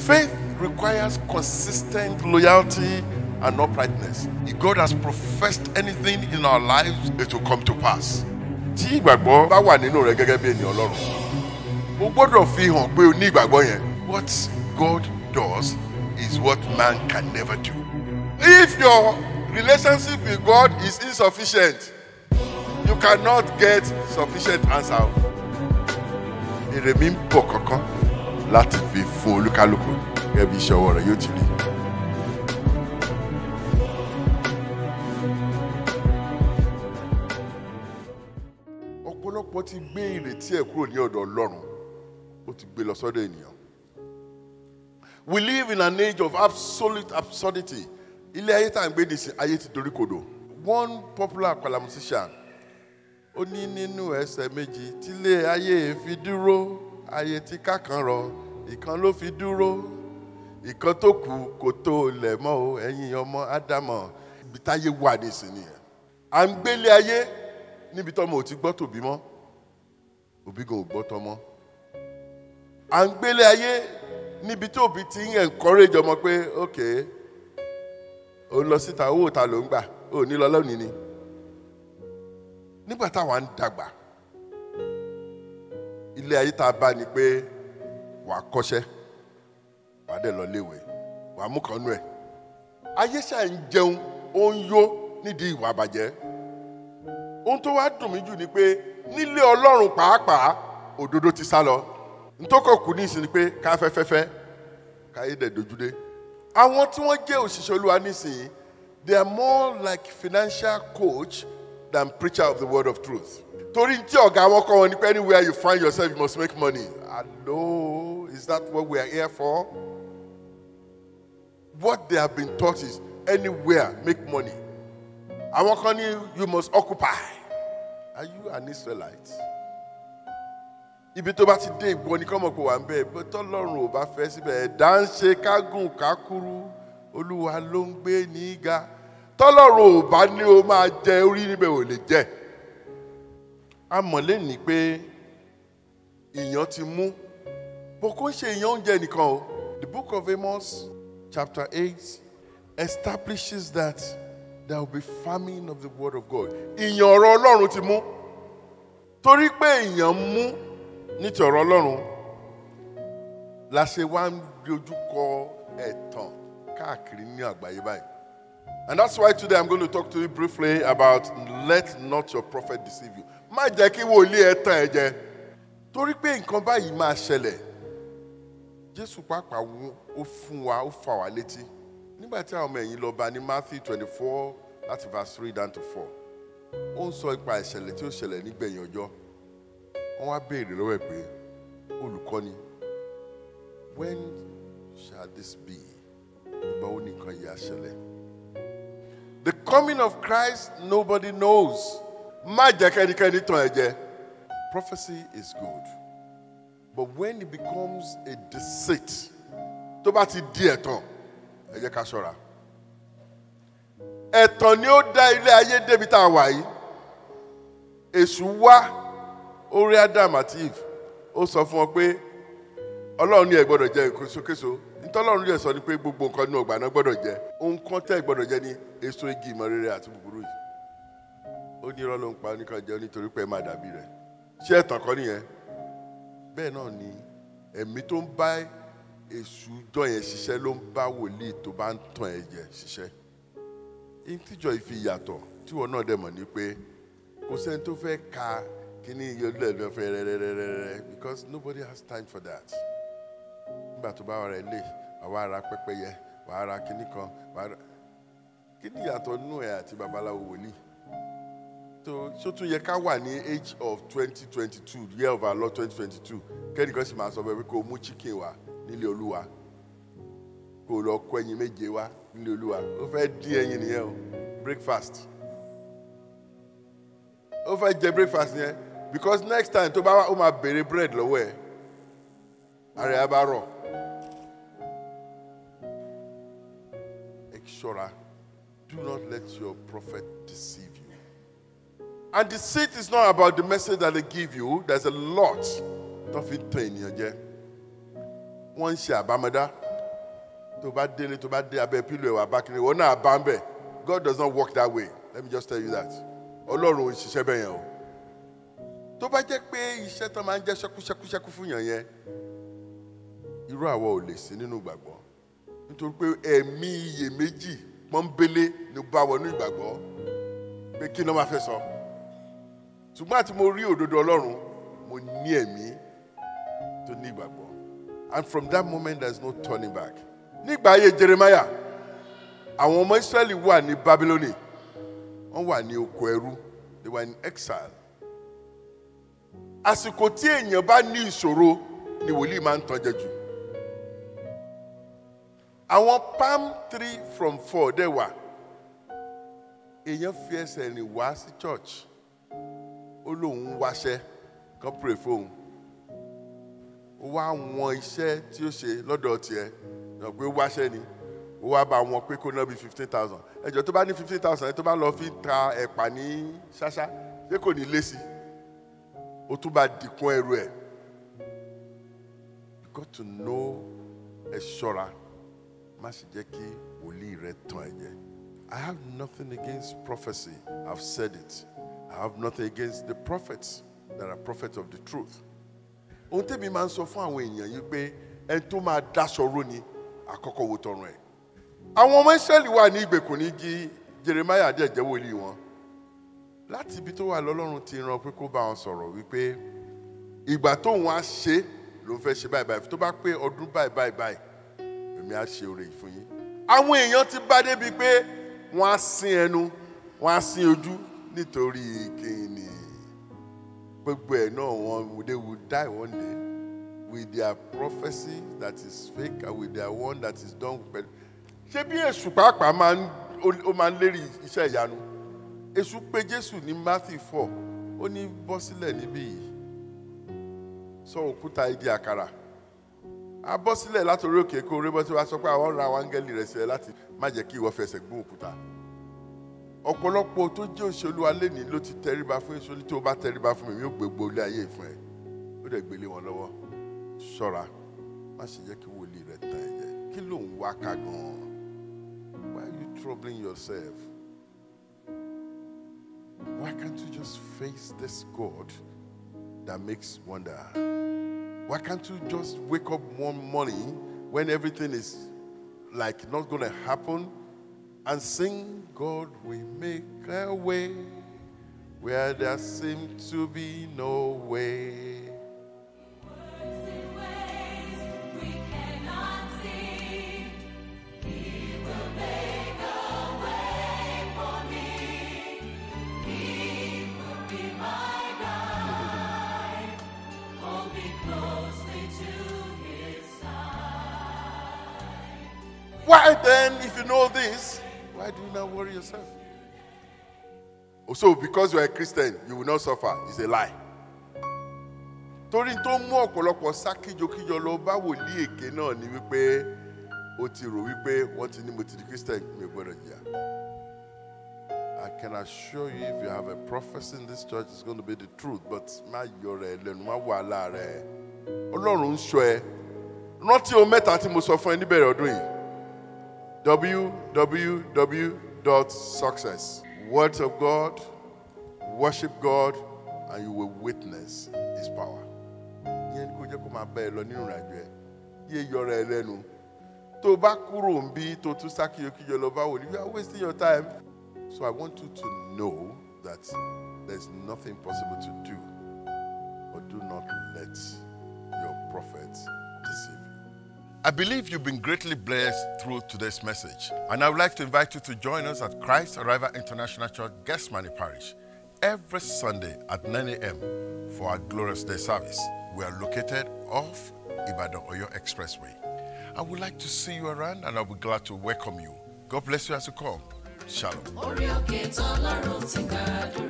Faith requires consistent loyalty and uprightness. If God has professed anything in our lives, it will come to pass. Tí ìgbàgbọ́ bá wà nínú rẹ gẹ́gẹ́ bí ènìyàn Ọlọ́run, o gbọ́dọ̀ fi hàn pé o ní ìgbàgbọ́ yẹn. What God does is what man can never do. If your relationship with God is insufficient, you cannot get sufficient answer. Èrè mi ń bọ̀ kankan láti fi fún olúkálùkù gẹ́gẹ́ bí iṣẹ́ ọwọ́ rẹ̀ yóò ti rí. ọ̀pọ̀lọpọ̀ ti gbé ìrètí ẹ̀ kúrò ní ọ̀dọ̀ ọlọ́run ó ti gbé lọ sọ́dọ̀ ènìyàn. we live in an age of absolute absurdity ilé ayé tá à ń gbé nìsín ayé ti dorí kodò. one popular àpàlà musician ó ní nínú ẹsẹ̀ méjì tílé ayé fi dúró ayé tí kákan rọ ìkan ló fi dúró ìkan tó kù kò tó lẹ̀ mọ́ o ẹ̀yin ọmọ ádámọ̀ ibi táyé wà nísìnyí yẹn. à ń gbélé ayé níbi tọ́mọ ò ti gbọ́ tòbí mọ́ òbí gan ò gbọ́ tọmọ. à ń gbélé ayé níbi tí òbí ti ń encourage ọmọ pé ok ò ń lọ síta owó ta ló ń gbà ò ní lọ lónìí ni. nígbà táwa ń dàgbà ilé ayé tá a bá ni pé wà á kọ́ṣẹ́ wà á dẹ̀ lọ léwe wà á mú kan nú ẹ̀. ayé ṣáà ń jẹun ó ń yó nídìí ìwà àbàjẹ́ ohun tó wá dùn mí jù ni pé nílé ọlọ́run pàápàá òdodo ti sá lọ ntọ́kọ̀ kù ní ìsìn ni pé ká fẹ́fẹ́fẹ́ káyé dẹ̀ dojúdé. àwọn tí wọ́n jẹ́ òṣìṣẹ́ olúwa nísìnyí they are more like financial coach than preacher of the word of truth. torí tí ọ̀gá wọn kọ́ wọn ni pé anywhere you find yourself you must make money. hello is that what we are here for? what they have been taught is anywhere make money. àwọn kan ní you must occupy are you an israelite ibi tó bá ti dé ìgbọ́ ní kọ́mọ̀ kó wà ń bẹ́ẹ̀ bó tọ́lọ́run ò bá fẹ́ síbẹ̀ ẹ̀dá ń ṣe kágùn kákúrú olúwa ló ń gbé ní ga tọ́lọ́run ò bá ní o máa jẹ orí níbẹ̀ ò lè jẹ a mọ̀ lẹ́nìí pé ìyàn ti mú bó kó ń ṣe ìyàn oúnjẹ nìkan o the book of amos chapter eight establishes that there will be famine of the word of God. Ìyàn ọ̀rọ̀ Ọlọ́run ti mú. Torí pé ìyàn mú ní ti ọ̀rọ̀ Ọlọ́run la ṣe wá ń dojú kọ ẹ̀tàn káàkiri ní àgbáyé báyìí. And that's why today I'm going to talk to you briefly about let not your prophet deceive you. Má jẹ́ kí wòlíì ẹ tàn ẹ́ jẹ. Torí pé nǹkan báyìí máa ṣẹlẹ̀. Jésù pàápàá ó fún wa ó fà wá létí nígbà tí àwọn ọmọ ẹ̀yìn lọ bá ní matthew twenty four láti verse three down to four ó ń sọ ipa ìṣẹ̀lẹ̀ tí ó ṣẹlẹ̀ nígbẹ̀yìn ọjọ́ wọ́n wá béèrè lọ́wọ́ ẹ̀ pé olùkọ́ni when shall this be ìgbà wo ni nǹkan yìí á ṣẹlẹ̀ the coming of christ nobody knows má jẹ́ kẹ́nikẹ́ni tàn ẹ́ jẹ prophecy is good but when it becomes a deceit tó bá ti di ẹ̀tàn ẹ jẹ́ ká ṣọ́ra ẹ̀tàn ni ó dá ilé ayé débi tá a wà yìí èṣù wá orí adam àti eve ó sọ fún wọn pé ọlọ́run ní ẹ gbọ́dọ̀ jẹ èkóṣokéṣo nítọ́lọ́run yẹ sọ ni pé gbogbo nǹkan nínú ọgbà náà gbọ́dọ̀ jẹ ohun kan tẹ́ ẹ gbọ́dọ̀ jẹ ní èso igi ìmọ̀ rere àti búburú yìí ó ní irọ́ ló ń pa oníkan jẹ nítorí pé ẹ máa dàbí rẹ̀ ṣé ẹ̀tàn kan nìyẹn bẹ́ẹ̀ náà ni ẹ̀mí tó ń bá èṣù jọ yẹn ṣiṣẹ́ ló ń bá wòlíì tó bá ń tàn ẹ̀ jẹ ṣiṣẹ́ ìtìjọ ìfi yàtọ̀ tíwọ náà dẹ̀ mọ̀ ní pé kò sẹ́ni tó fẹ́ ka kíní iye olúẹ̀ ló fẹ́ rẹ́rẹ́rẹ́rẹ́ because nobody has time for that nígbà tó bá wà rẹ̀ lè wàá ra pẹ́pẹ́yẹ wàá ra kíní kan wàá ra kíní yàtọ̀ nínú ẹ̀ àti babaláwo wòlíì tó ṣó tún yẹ ká wà ní age of twenty twenty two year of our lord twenty twenty two kẹ́nìkan sì máa sọ bẹ́ẹ̀ pé kó o mú chicken wá nílé olúwa kó o lọ kó ẹyin méje wá nílé olúwa ó fẹ́ dín ẹyin nìyẹn o breakfast ó fẹ́ jẹ breakfast yẹn because next time tó bá wá ó máa béèrè bread lọ́wọ́ ẹ̀ ara ẹ̀ á bá rọ̀ ẹ ṣọ́ra do not let your prophet deceive you and deceit is not about the message that they give you there's a lot tó fi ń tan ènìyàn jẹ wọ́n ń ṣe àbámọ́dá tó bá délé tó bá dé abẹ́ pílò ẹ̀wà bákìrì wọn náà bá ń bẹ̀ God does not work that way let me just tell you that ọlọ́run ò ṣiṣẹ́ bẹ́ẹ̀ yẹn o tó bá jẹ́ pé iṣẹ́ tó máa ń jẹ́ ṣẹ́kúṣẹ́kúṣẹ́kú fún yàn yẹn irú àwọ̀ ò lè sí nínú ìgbàgbọ́ nítorí pé ẹ̀mí iyèméjì pọ́nbélé ni bá wọnú ìgbàgbọ́ pé kí ni wọ́n máa fẹ́ sọ ṣùgbọ́n àti mo rí òdodo ọlọ́run mo ní ẹ̀mí tó ní ìgbàgbọ́ and from that moment there is no turning back nígbà ayé Jeremiah àwọn ọmọ Israẹli wà ní Babyloni wọ́n wà ní oko ẹrú they were in exile àsìkò tí èèyàn bá ní ìṣòro ni wòlíì máa ń tọ́jẹ́ jù àwọn palm three from four dẹ̀ wà èèyàn fi ẹsẹ̀ rìn wá sí church ó lóun ń wáṣẹ́ kan pray fóun ó wá wọn iṣẹ́ tí ó ṣe lọ́dọ̀ tiẹ̀ yàn pé ó wáṣẹ́ ni ó wá bá wọn pé kó ná bí fifteen thousand ẹjọ́ tó bá ní fifteen thousand tó bá lọ fi ta ẹ̀pà ní ṣáṣá ṣé kò ní lé sí i ó tún bá dìkún ẹrù ẹ̀ you got to know ẹ ṣọ́ra má sì jẹ́ kí wòlíì rẹ tàn ẹ́ jẹ. I have nothing against prophecy I've said it I have nothing against the prophets that are prophets of the truth. ohun tẹ́mi máa ń sọ fún àwọn èèyàn yìí pé ẹni tó máa dáṣọ ró ni àkọ́kọ́ wo tọrùn ẹ̀. àwọn ọmọ Ísírẹ́lì wà ní ìgbèkùn ní jí Jeremiah dẹ̀ jẹ́ wòlíì wọn láti ibi tó wà lọ́lọ́run ti rán pé kó bá wọn sọ̀rọ̀ wípé ìgbà tóun á ṣe ló ń fẹ́ ṣe báyìí báyìí tó bá pé ọdún báyìí báyìí báyìí èmi á ṣe oore yìí fún yín. àwọn èèyàn ti bá débi pé wọ́n á sin ẹnu wọ́n á sin ojú nítorí kìíní gbogbo ẹ̀ náà wọn they will die one day with their prophecy that is fake and with their one that is done with ṣé bí èṣù pàápàá máa ń ó máa ń lérí iṣẹ́ ìyanu èṣù pé jésù ní matthew four ó ní bọ́ sílẹ̀ níbí yìí sọ òkúta igi àkàrà a bọ́ sílẹ̀ látòrí òkè kó orí bọ́ tí wàá sọ pé àwọn ra àwọn áńgẹ́lì rẹ̀ sílẹ̀ láti má jẹ́ kí ìwọ fẹsẹ̀ gún òkúta ọ̀pọ̀lọpọ̀ tó jẹ́ òṣèlú alẹ́ ní ló ti tẹríba fún èso ní tí o bá tẹríba fún mi mi ò gbégbó ilé ayé ìfún ẹ ó dẹ̀ gbélé wọn lọ́wọ́ ṣọ́ra má ṣe jẹ́ kí wòlíì rẹ̀ tàn ẹ́ jẹ kí ló ń wá ká gan-an why are you troubling yourself why can't you just face this God that makes wonder? Why can't you just wake up one morning when everything is like not going to happen and sing, God, we make a way where there seems to be no way? Why then, if you know this, why do you not worry yourself? So, because you are a Christian, you will not suffer. It's a lie. torí tó mú ọ̀pọ̀lọpọ̀ sá kíjokíjọ lọ bá wòlíì èké náà ni wípé ó ti rò wípé wọ́n ti ní mo ti di Christian mi ò gbọ́dọ̀ jìyà. I can assure you if you have a prophecy in this church it's going to be the truth but má yọ rẹ lẹ́nu má wàhálà rẹ Ọlọ́run ń ṣọ́ ẹ rántí ohun mẹ́ta tí mo sọ fún ẹ níbẹ̀rẹ̀ ọdún yìí www.success. Words of God, worship God, and you will witness His power. Ìyẹn ni kò jẹ́ kó máa bá ẹ lọ nínú ìrìnàjò ẹ. Yé yọra ẹ lẹ́nu. Tó o bá kúrò ń bí tó tún sákìyọkíyọ lọ bá wò ní, you are wasting your time. So I want you to know that there's nothing possible to do. But do not let your prophets deceive you. I believe you've been greatly blessed through today's message. And I would like to invite you to join us at Christ Arrival International Church, Gesmani Parish, every Sunday at 9 a.m. for our Glorious Day service. We are located off Ibadan Oyo Expressway. I would like to see you around and I'll be glad to welcome you. God bless you as you come. Shalom. orí òkè tọ́lọ́run ti gbàdúrà.